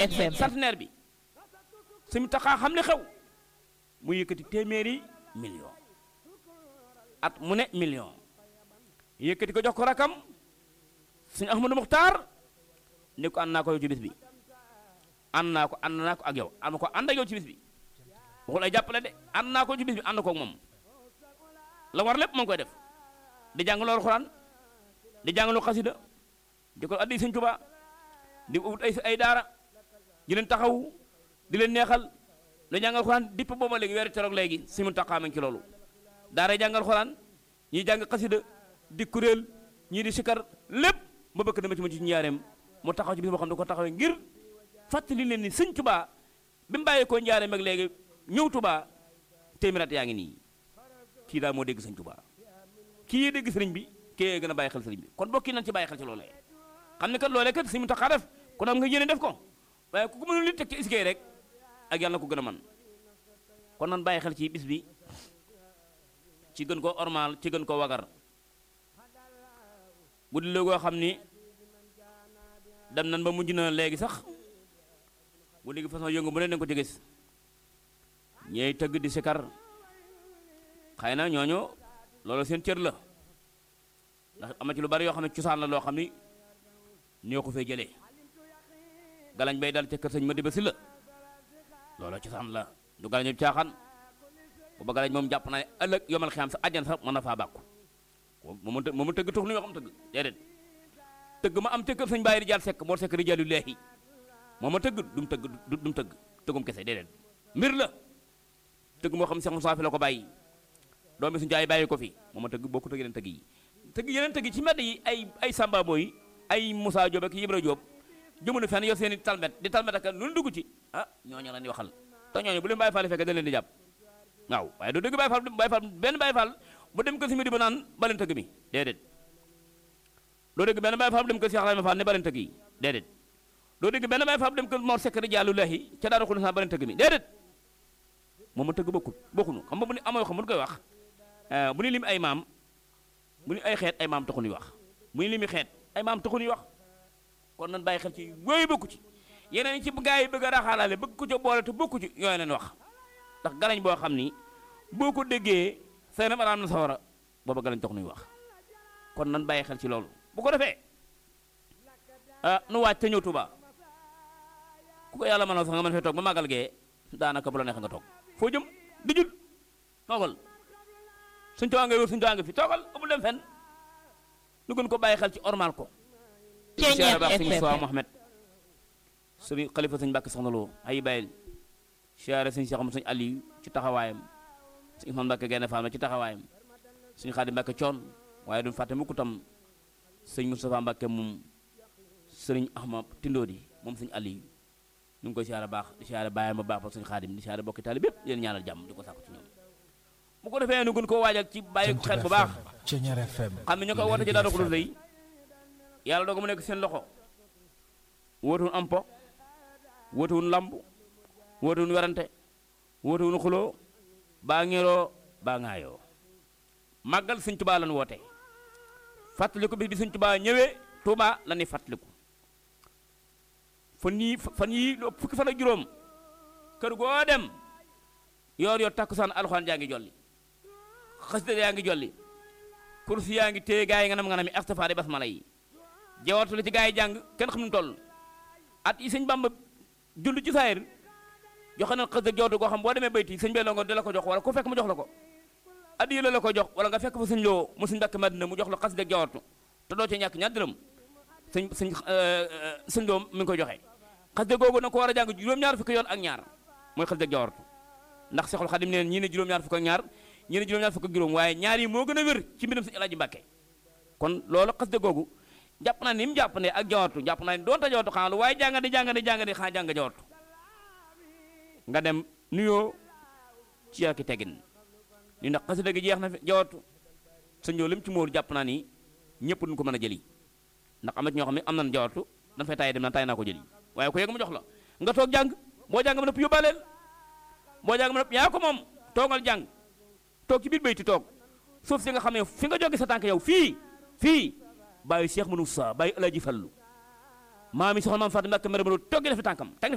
FM. centenaire bi suñu taxaa xam li xew mu yëkkati téeméeri million at mu ne million yëkkati ko jox ko rakam suñu Ahmadou Muxtaar ni ko ànd naa ko yow ci bis bi ànd naa ko ànd naa ko ak yow ànd ko ànd ak yow ci bis bi waxul ay jàppale de ànd naa ko ci bis bi ànd ko ak moom la war lépp moo ngi koy def di jàngaloo alxuraan di jàngaloo xasida di ko addi sëñ Tuubaa di ut ay ay daara di leen taxaw di leen neexal di jàngal alxuraan dipp booba léegi weeru teroog léegi si mun taxaamañ ci loolu daara jàngal alxuraan ñii jàng xasida di kuréel ñii di sikar lépp ba bëkk dama ci ma ci njaareem mu taxaw ci bis boo xam ne da ko taxawee ngir fàttali leen ni sëñ Tuubaa bi mu bàyyee koo njaareem ak léegi ñëw Tuubaa téeméerat yaa ngi nii kii daal moo dégg sëñ Tuubaa kii yee dégg sëriñ bi kii yee gën a bàyyi xel sëriñ bi kon bokki nañ ci bàyyi xel ci loolee xam ne kat loolee kat si mu taxaa def kon am nga yéene def ko waaye ku ko mënul li teg ci iskay rek ak yàlla na ko gën a man kon nan bàyyi xel ci bis bi ci gën koo ormal ci gën koo wagar bu di léegoo xam ni dem nan ba mujj na léegi sax bu léegi façon yëngu bu ne dañ ko ci gis ñeey tëgg di sikar xëy na ñooñu loolu seen cër la ndax am na ci lu bari yoo xam ne cosaan la loo xam ni ñoo ko fee jëlee galañ bay dal ca kër sëñ ma diba si la loolu cosaan la du galañ bi caaxaan booba galañ moom jàpp naa ne ëllëg yomal xiyam sa àjjan sax mën na faa bàkku moom moom tëgg tux nu yoo xam tëgg déedéet tëgg ma am ca kër sëñ bàyyi rijaal sekk moo sekk rijaalu leexi moom ma tëgg dum tëgg dum tëgg tëggum kese déedéet mbir la tëgg moo xam Seex Musaa fi la ko bàyyi doomi suñu jaay bàyyi ko fi moom ma tëgg bokku tëgg yeneen tëgg yi tëgg yeneen tëgg ci mbedd yi ay ay Samba Boy ay Moussa Diop ak Ibra Diop jëmunu fenn yor seen i talmet di talmet ak lu dugg ci ah ñooñu la ñuy waxal te ñooñu bu leen bàyyi faal fekkee dañ leen di jàpp waaw waaye doo dëgg bàyyi faal bàyyi faal benn bàyyi faal bu dem kër si di ba naan baleen tëgg mi déedéet doo dégg benn bàyyi faal bu dem kër si Axlaama Faal ne baleen tëgg yi déedéet doo dégg benn bàyyi faal bu dem kër Mor Sekk Rijaalu Laahi ca daara xul na baleen tëgg mi déedéet moom ma tëgg bokkul bokkunu xam nga bu ni amoo xam bu koy wax bu ni lim ay maam bu ni ay xeet ay maam taxu ñuy wax bu ni limi xeet ay maam taxu ñuy wax kon nan bàyyi xel ci yooyu bokku ci yeneen ci gaa yi bëgg a raxaalaale bëgg ko ca boole te bokku ci yooyu leen wax ndax galañ boo xam ni boo ko déggee seen araam na sawara booba galañ tax nuy wax kon nan bàyyi xel ci loolu bu ko defee ah nu waaj te ñëw Tuuba ku ko yàlla mën a sax nga mën fee toog ba màggal gee daanaka bu la neex nga toog foo jëm di jul toogal suñ tawaa nga wér suñ tawaa nga fi toogal amul dem fenn nu gën ko bàyyi xel ci ormal ko siyaare baax sëñ Sowa Mohamed sëriñ xalifa sëñ Mbàkke soxna Lo ay bàyyil siyaare sëñ Cheikh sëñ Aliou ci taxawaayam sëñ Ousmane Mbàkke Gaynde Fatma ci taxawaayam sëñ Xaadim Mbàkke coon waaye duñ fàtte mukk tam sëñ Moustapha Mbàkke moom sëriñ Ahmad Tindoodi moom sëñ Aliou ñu ngi koy siyaare baax di siyaare bàyyam ba baax ba sëñ Xaadim di siyaare bokki taali bépp yéen ñaanal jàmm di ko sàkku ci ñoom bu ko defee nu gën koo waajal ci bàyyi ko xel bu baax xam ne ñu koy woote ci daara ko lay yàlla dooga mu nekk seen loxo wóotuwun am po wóotuwun lamb wóotuwun werante wóotuwun xuloo baa ngeeroo baa ŋaayoo màggal sëñ tubaa lan woote fàttaliku bis bi sëñ tubaa ñëwee tuubaa la ñuy fàttaliku fan yii fan yii fukki fan ak juróom kër goo dem yoor yoor takkusaan alxuraan jaa ngi jolli xasida yaa ngi jolli kursi yaa ngi téye gaa yi nga nam nga nami astafaari basmala yi jawatu la ci gaa yi jàng kenn xam nu toll at yi sëñ bamba jund ci saayir joxe na xasida jawtu koo xam boo demee bayti sëñ bee longo di la ko jox wala ku fekk mu jox la ko addiya la la ko jox wala nga fekk fa sëñ loo mu sëñ Mbàkke Madina mu jox la xasida jawatu te doo ci ñàkk ñaar dërëm sëñ sëñ sëñ loo mi ngi koy joxe xasida googu na ko war a jàng juróom-ñaar fukki yoon ak ñaar mooy xasida jawatu ndax Seexul Xadim neen ñii ne juróom-ñaar fukk ak ñaar ñii ne juróom-ñaar fukk ak juróom waaye ñaar yi moo gën a wér ci mbiram sëñ Alaaji Mbàkke kon loolu xasida googu jàpp naa ni mu jàpp ne ak jawatu jàpp naa ni doonte jawatu xanaa lu waaye jàngadi jàngadi jàngadi xanaa jàng jawatu nga dem nuyoo ci yàkki tegin ni ndax xasida gi jeex na fi jawatu sa ñëw lim ci móor jàpp naa ni ñëpp duñ ko mën a jëli ndax am na ci ñoo xam ne am nañ jawatu dañ fay tayi dem na tay naa ko jëli waaye ku yegg mu jox la nga toog jàng boo jàng ma nëpp yóbbaaleel boo jàng ma nëpp yaa ko moom toogal jàng toog ci biir bayti toog suuf si nga xam ne fi nga jóge sa tànk yow fii fii bàyyi Cheikh Moussa bàyyi El Hadji Fallu maam yi soxna maam Fatou Mbacke mere ma toog gi def tànkam